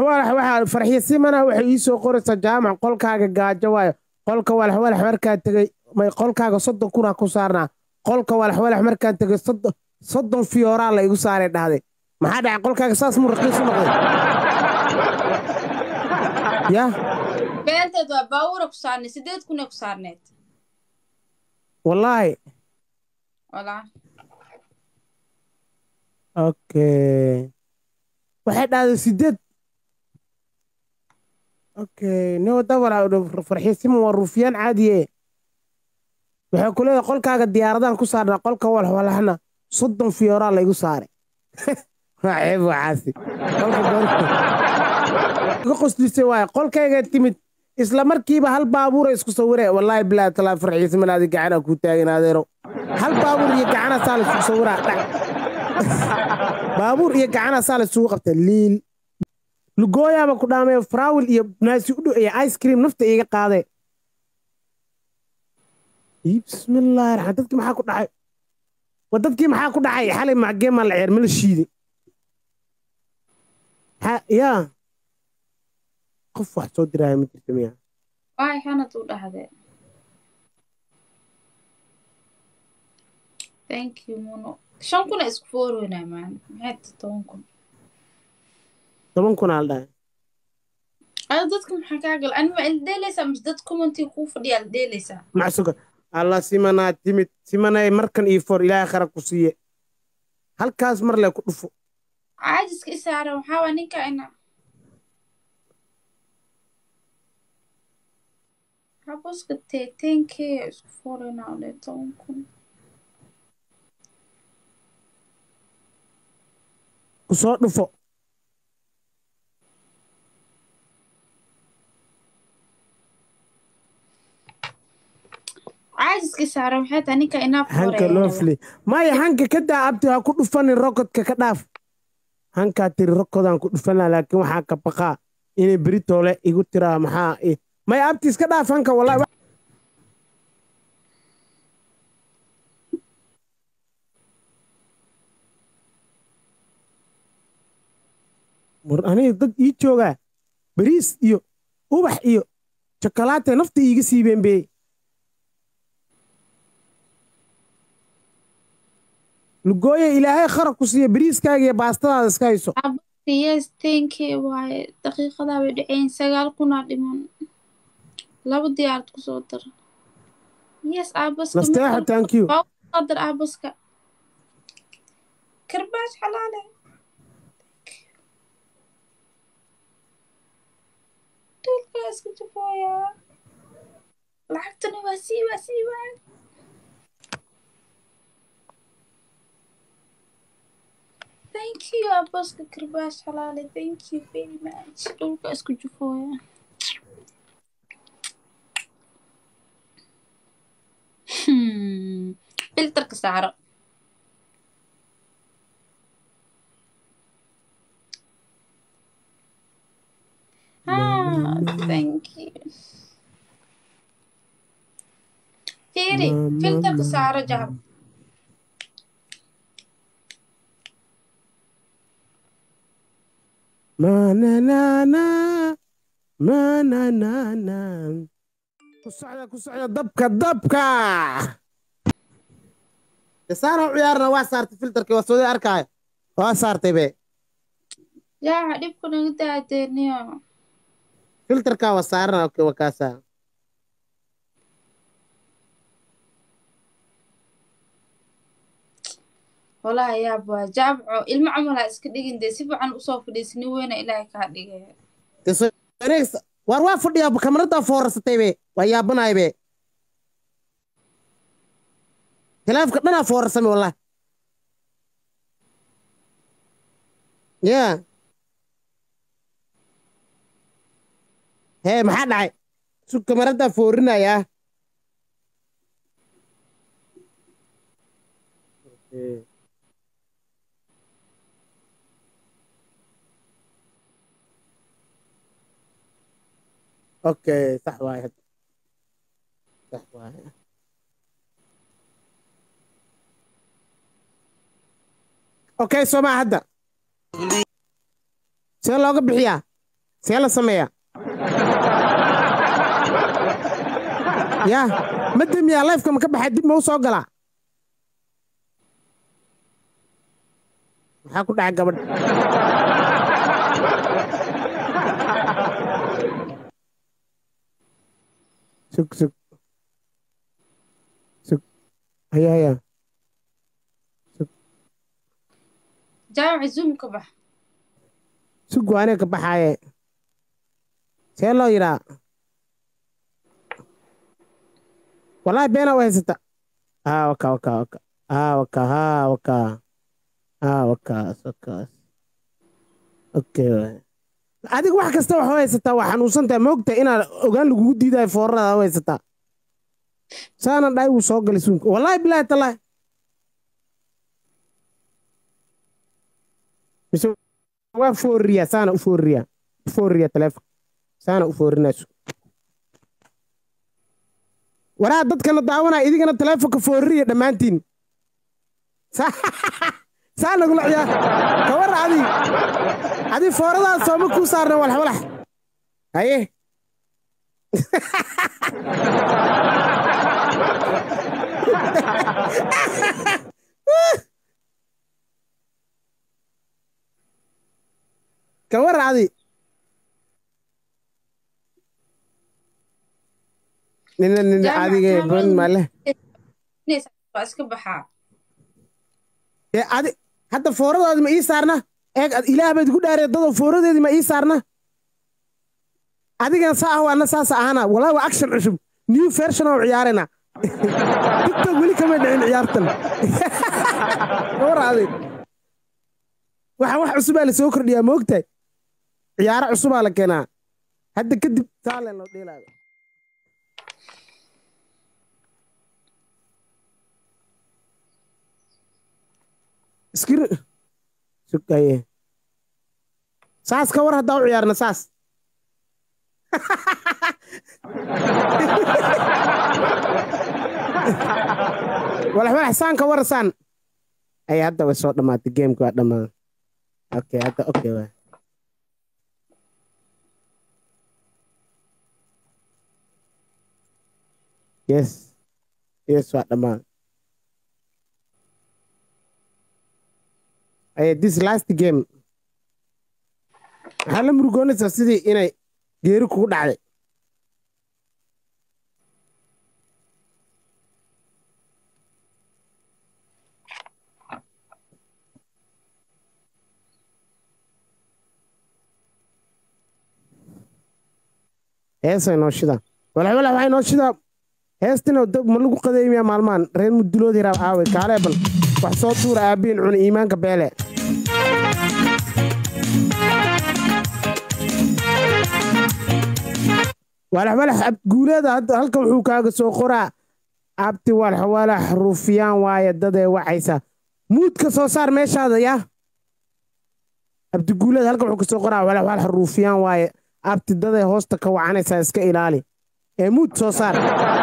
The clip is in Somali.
walax waxaa farxiya simana waxay ii soo qoraysaa jaamac qolkaaga gaajo waayo qolka walax walax markaan tegey may qolkaaga soddon kunaa ku saarnaa qolka walax walax markaan tegey soddon soddon fiyooraa la igu saaray dhahday maxaa dhacay qolkaaga saas muu raqiis u noqday ya beenteed waa baawura ku saarneed sideed kunee ku saarneed wallaahi walaa okay waxay dhahday sideed okay no dabara farxiya siman waa ruufiyaan caadiye waxay ku leedahay qolkaaga diyaaradan ku saarnaa qolka walax walaxna soddon fiyooraa la igu saaray waa ceeb waxaasi qolka doonta iga qoslisay waaye qolkayga timid isla markiiba hal baabuura isku sawire wallaahi bilaa talaa farxiisa manaadi gacana kuu taagan adeero hal baabuur iyo gacana saa la isugu sawiraa dhac baabuur iyo gacana saa la isugu qabta liil lugooyaaba ku dhaamay faraawil iyo naasi u dhow iyo ice cream nafta iiga qaadee Ii, bismillaahi raxmaan dadkii maxaa ku dhacay wa dadkii maxaa ku dhacay xalay macgee maa la ceer ma la shiiday Ha- yaa qof wax soo diraya ma jirta miya waay xanad u dhahde thank you muno shan kuna isku fooroynaa maan maxay tahay toban kun toban kunaa la dhahay ado dadka maxaa kaa gal anima il dheelaysaa mise dad commenti kuu fadhiyaa la dheelaysaa macsuga allah simanaa timid simanay markan iyo for ilaahay khara ku siiye halkaas mar le ku dhufo caajiska isaaran waxaa waa ninka ina haboska teeteenkee isku fooroynaa ole toban kun ku soo dhufo caajiska isaaran waxay tahay ninka inaa hanka loo filay maya hanka ka daa abti ha ku dhufanin rokodka ka dhaaf hankaa tiri rokodaan ku dhufanaa laakiin waxaa ka baqaa inay beritoole igu tiraa maxaa i- maya abti iska dhaaf hanka wallahi wa- war aniga dad ii joogaa bariis iyo ubax iyo jokolaate nafta iiga siibeen bee lugooye ilaahay khara ku siiya bariiskaaga iyo baastadaada iska hayso haboska yes teenkee waaye daqiiqadaa bay dhaceyn sagaal kunaa dhiman laba diyaarad kusoo dar yes aabaska nasteexa thank you soo dar aabaska karbaash xalaale dhulkaa isku jafooyaa lacagtana waa sii waa sii waa thank you aabaska karbaash xalaale thank you very much dhulkaa isku jafooyaa Hmm. filterka saaro Ah, thank you. Fiiri, Mama, filterka mama. saaro jahab. mananana mananana ku socda ku socda dabka dabka saara ciyaarna waa saartay filterkii waa soo arkaayo waa saartay be Yaa dhibku naga daadeeniyo. filterkaa waa saarana okay, waa kaasaa Walahi yaab waa jaabco ilmo camal ha iska dhigin dee si fiican usoo fadhiisani weyna ilaahay kaa dhigay. Dee soo- wareegsa- waar waa fadhiyaa kamarada foorasatay be waa yaabanaay be khilaafka dhanaa foorasame wallahi ya hee maxaa dhacay su kamaradaa foorinayaa اوكي صح واحد صح واحد اوكي سو ما هدا see looga bixiyaa see la sameeyaa yaa ma demiyaa lifeka ma ka baxaa dib ma u soo galaa maxaa ku dhaca gabadh sug sug sug haya haya jaamaca zoom ka bax sug waanee ka baxaaye see loo yidhaa wallaahi beena u haysata haa waka waka waka haa waka haa waka haa wakaas wakaas okay waay adiga wax kasta wax u haysataa waa xanuunsantahay ma ogtahay inaad ogaan lagugu diidayo foorarada u haysataa saana dhaay wuu soo galay suunka wallaahi bilaahi tallaahi mise waa foorriyaa saana u foorriyaa u foorriyaa taleefon saana u foorrinayso waraa dadkana daawanaya idigana taleefonka foorriya dhammaantiin saa nagula ciyaar kawar adi adi fooradaas sooma kuu saarna walxwalax haye kawar adi nina nina adige bon male waa iska baxaa ee adi hadda fooradaadi ma ii saarna eeg ilaah baad igu dhaaree dadoo fooradeedii ma ii saarna adigan saa ah waana saasa ahana walaa waa action cusub new version oo ciyaarena tiktok weli kama dhicin ciyaartan war adi waxa wax cusubaa la soo kordhiyaa ma ogtahay ciyaaro cusubaa la keenaa hadda kadib saalen loo dheelaayo iskir sugaye saas ka war haddaa u ciyaarna saas walax walax saan ka war saan ay hadda way soo dhammaatay geemka waa dhammaaday okay hadda okay waa yes yes waa dhammaaday Hey, this last game waxaa la murugoonaysaa sidii inay geeri kugu dhacday heesay noo shidaa walax walax waxay noo shidaa heestina ma lagu qadeemiyaa maalmahan reer muduloodii raab aaway kaalee bal wax soo tuura aabbiin cuna iimaanka beele walax walax abguuleeda halka wuxuu kaaga soo qoraa abti walax walax rufyaan waaye dadee wacaysa muudka soo saar meeshaada yaa abdiguuleed halka wuxuu kasoo qoraa walax walax rufyaan waaye abti dadee hoosta ka wacanaysaa iska ilaali ee muud soo saar